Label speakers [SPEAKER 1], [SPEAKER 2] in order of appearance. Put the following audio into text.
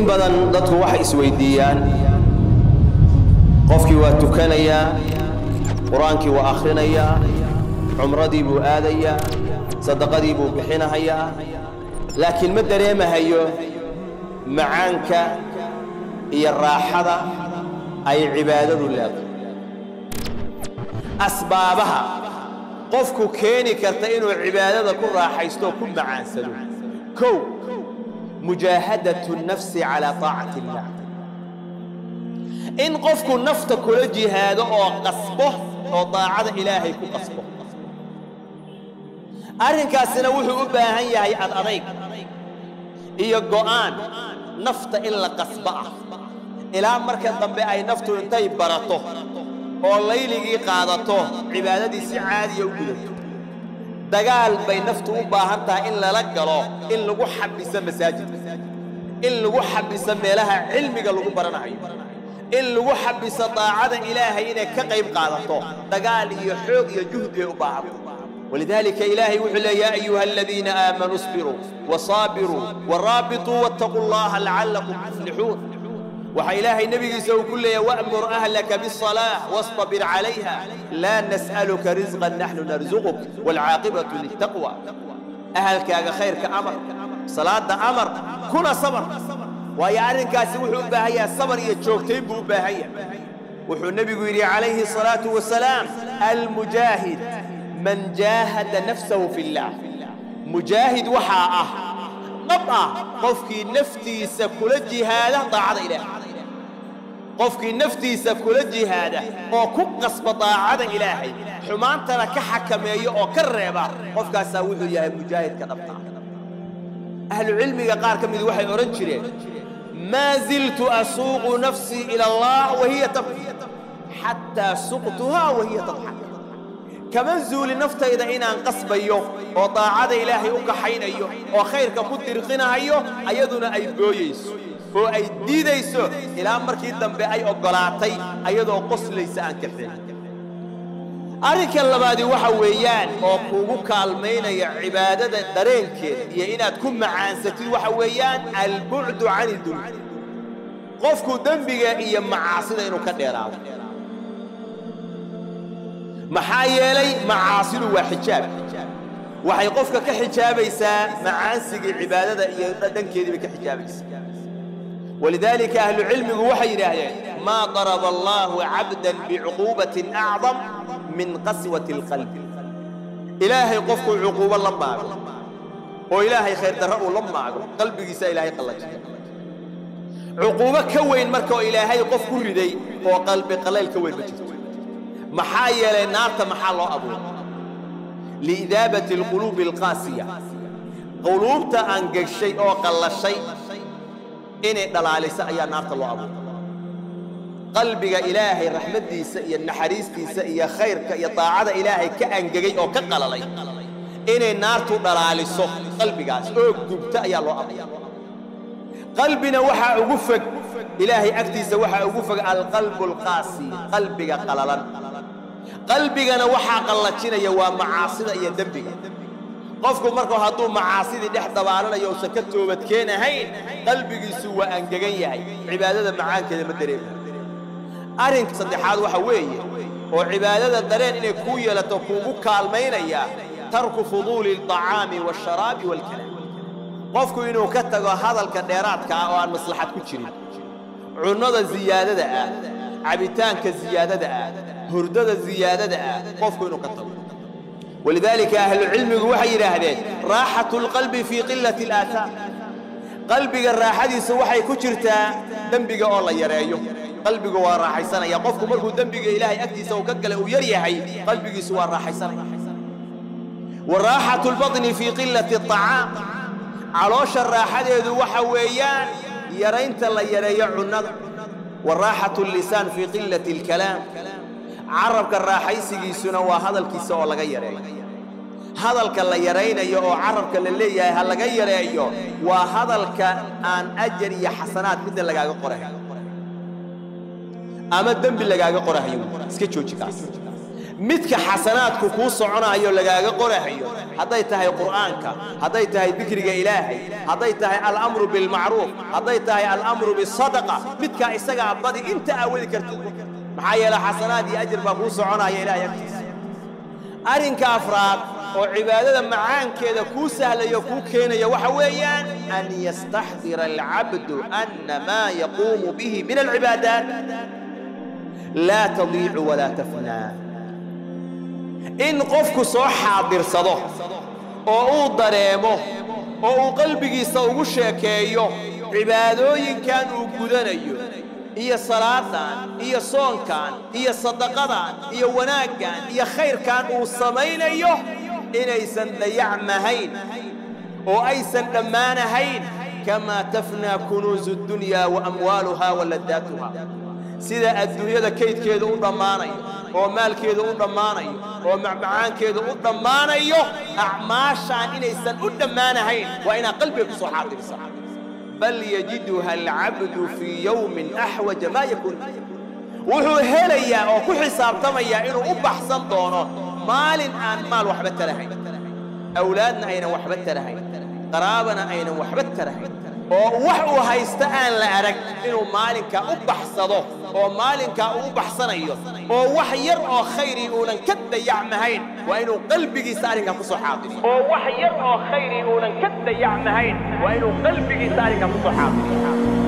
[SPEAKER 1] badan dadku waxay isweydiiyaan qofkii waa tukanayaa qur-aankii waa akhrinayaa cumradii buu aadayaa sadaqadii buu bixinahayaa laakiin ma dareemahayo macaanka iyo raaxada ay cibaadadu leedahay asbaabaha qofku keeni karta inuu cibaadada ku raaxaysto oo ku macaansado kow mujaahadatu nafsi calaa taacati illaah in qofku nafta kula jihaado oo qasbo oo daacada ilaahay ku qasbo arrinkaasina wuxuu u baahan yahay ad adayg iyo go'aan nafta in la qasbo ah ilaa marka dambe ay naftu intay barato oo layligii qaadato cibaadadii si caadiya u gudato dagaal bay naftu u baahan tahay in lala galo in lagu xabiso masaajidka in lagu xabiso meelaha cilmiga lagu baranayo in lagu xabiso daacada ilaahay inay ka qayb qaadato dagaal iyo xoog iyo juhdi ay u baahanto ولذلك إلهي وحل يا أيها الذين آمنوا اصبروا وصابروا ورابطوا واتقوا الله لعلكم تفلحون وحي إلهي النبي يسوي كل وأمر أهلك بالصلاة واصطبر عليها لا نسألك رزقا نحن نرزقك والعاقبة للتقوى أهلك يا خير كأمر صلاة ده أمر كنا صبر ويا أرن كاسي وحو باهية صبر يتشوكتين بو باهية وحو النبي يقول عليه الصلاة والسلام المجاهد من جاهد نفسه في الله مجاهد وحاء نبقى قفكي نفتي سكول الجهاد طاعة إله قفكي نفتي سكول الجهاد وكو قصب طاعة إلهي حمان ترى كحكم أو كربا قفكا ساويه يا مجاهد كنبقى أهل العلم قال كم وحي أورنجري ما زلت أسوق نفسي إلى الله وهي تبكي حتى سقتها وهي تضحك كمان زول نفتيدا inaan qasbayo oo daacada ilaahay u kaxaynayo oo khayrka ku dirqinayo ayaduna ay gooyeyso oo ay diidayso ilaa markii dambe ay ogolaatay ayadoo qoslaysa aan ka xilin arrinka labaadi waxa weeyaan oo kuugu kaalmaynaya cibaadada dareenkeeda iyo inaad ku macaansatid waxa weeyaan albucdu cani dunuub qofku dembiga iyo macaasida inuu ka dheeraado maxaa yeelay macaasidu waa xijaab waxay qofka ka xijaabaysaa macaansigii cibaadada iyo dhankeedii bay ka xijaabaysaa walidaalika ahlu cilmigu waxay yidhaahdeen maa daraba allaahu cabdan bicuquubatin acdam min qaswati alqalbi ilaahay qofkuu cuquubo la maago oo ilaahay khayr darro uu la maago qalbigiisa ilaahay qallajiya cuquubo ka weyn marka oo ilaahay qof ku riday oo qalbi qalayl ka weyn ma jirto maxaa yeelay naarta maxaa loo abuuray liidaabati alquluubi alqaasiya quluubta aan geshay oo qallashay inay dhalaalisa ayaa naarta loo abuuray qalbiga ilaahay raxmaddiisa iyo naxariistiisa iyo khayrka iyo daacada ilaahay ka angegay oo ka qalalay inay naartu dhalaaliso qalbigaas oo gubta ayaa loo abuuray qalbina waxaa ugu fog ilaahay agtiisa waxaa ugu fog alqalbu alqaasi qalbiga qalalan qalbigana waxaa qallajinaya waa macaasida iyo dembiga qofku marka hadduu macaasidii dhex dabaalanayo uusan ka toobadkeen ahayn qalbigiisu waa angegan yahay cibaadada macaankeeda ma dareemayo arrinka saddexaad waxa weeye oo cibaadada dareen inay kuu yeelato kuugu kaalmaynaya tarku fuduuli alطacaami waasharaabi waalkalaam qofku inuu ka tago hadalka dheeraadka ah oo aan maslaxad ku jirin cunnada ziyaadada ah cabitaanka ziyaadada ah hurdada ziyaadada ah qofku inuu ka tago walidaalika ahlucilmigu waxay yidhaahdeen raaxatu lqalbi fii qilati alaahaam qalbiga raaxadiisa waxay ku jirtaa dembiga oo la yareeyo qalbigu waa raaxaysanaya qofku markuu dembiga ilaahay agtiisa uu ka gala uu yar yahay qalbigiisu waa raaxaysanaya wa raaxatu lbaطni fii qilati aطacaam caloosha raaxadeedu waxa weeyaan yaraynta la yareeyo cunnada wa raaxatu llisaan fii qilati alkalaam carabka raaxaysigiisuna waa hadalkiisa oo laga yareeyo hadalka la yaraynayo oo carabka la leeyahay ha laga yareeyo waa hadalka aan ajar iyo xasanaad midna lagaaga qorahayo ama dembi lagaaga qorahayo iska jooji kaas midka xasanaadku kuu soconayo lagaaga qorahayo hadday tahay qur'aanka hadday tahay dikriga ilaahay hadday tahay alamru bilmacruuf hadday tahay alamru bisadaqa midkaa isagaa badi inta aawadi kartid maxaa yeele xasanaad iyo ajir baa kuu soconaya ilahay agtiisa arrinka afraad oo cibaadada macaankeeda kuu sahlayo kuu keenaya waxa weeyaan an yastaxdira alcabdu ana maa yaquumu bihi min alcibaadaat laa tadiicu walaa tafnaa in qofku soo xaadirsado oo uu dareemo oo uu qalbigiisa ugu sheekeeyo cibaadooyinkan uu gudanayo iyo salaadan iyo soonkan iyo sadaqadan iyo wanaaggan iyo khayrkan uu samaynayo inaysan dayacmahayn oo aysan dhammaanahayn kamaa tafnaa kunuusu dunyaa wa amwaaluhaa wa laddaatuha sida adduunyada kaydkeedu u dhammaanayo oo maalkeedu u dhammaanayo oo macmacaankeedu u dhammaanayo acmaashaan inaysan u dhammaanahayn waa inaad qalbiga ku soo xaadirsa bal yajiduha alcabdu fii yowmin axwaja maa yakuun wuxuu helayaa oo ku xisaabtamayaa inuu u baxsan doono maalin aan maal waxba tarahayn awlaadna aynan waxba tarahayn qaraabana aynan waxba tarahayn oo wax uu haysta aan la arag inuu maalinkaa u baxsado oo maalinkaa uu u baxsanayo oo wax yar oo khayrii uunan ka dayacmahayn waa inuu qalbigiisa arrinkaa ku soo xaadiriyo oo wax yar oo khayrii uunan ka dayacmahayn waa inuu qalbigiisa arrinkaa ku soo xaadiriyo